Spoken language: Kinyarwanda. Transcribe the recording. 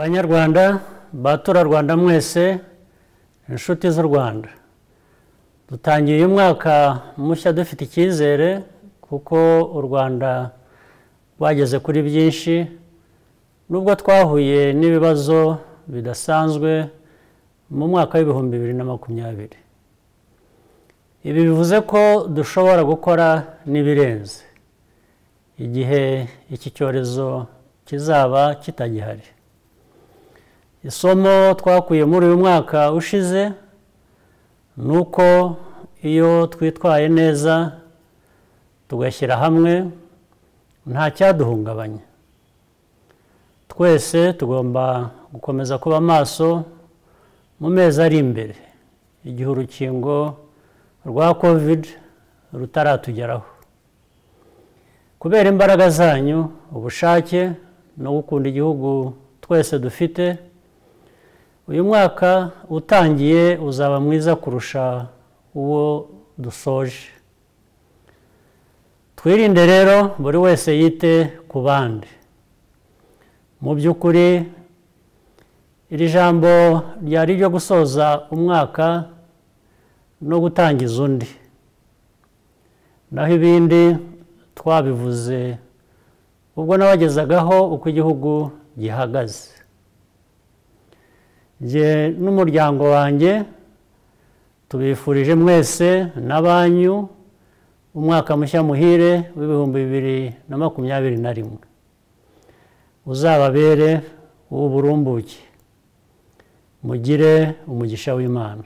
banyarwanda baturarwanda mwese inshuti z'u rwanda dutangiye uyu mwaka mushya dufite icyizere kuko u rwanda rwageze kuri byinshi nubwo twahuye n'ibibazo bidasanzwe mu mwaka w'ibihumbi bibiri na makumyabiri ibi bivuze ko dushobora gukora n'ibirenze igihe iki cyorezo kizaba kitagihari isomo twakuye muri uyu mwaka ushize ni uko iyo twitwaye neza tugashyira hamwe nta cyaduhungabanya twese tugomba gukomeza kuba maso mu mezi ari imbere igihe urukingo rwa kovide rutaratugeraho kubera imbaraga zanyu ubushake no gukunda igihugu twese dufite uyu mwaka utangiye uzaba mwiza kurusha uwo dusoje twirinde rero buri wese yite ku bandi mu by'ukuri iri jambo ryari iryo gusoza umwaka no gutangiza undi naho ibindi twabivuze ubwo nabagezagaho uko igihugu gihagaze njye n'umuryango wanjye tubifurije mwese na banyu umwaka mushya muhire w'ibihumbi bibiri na makumyabiri na rimwe uzababere uw'uburumbuke mugire umugisha w'imana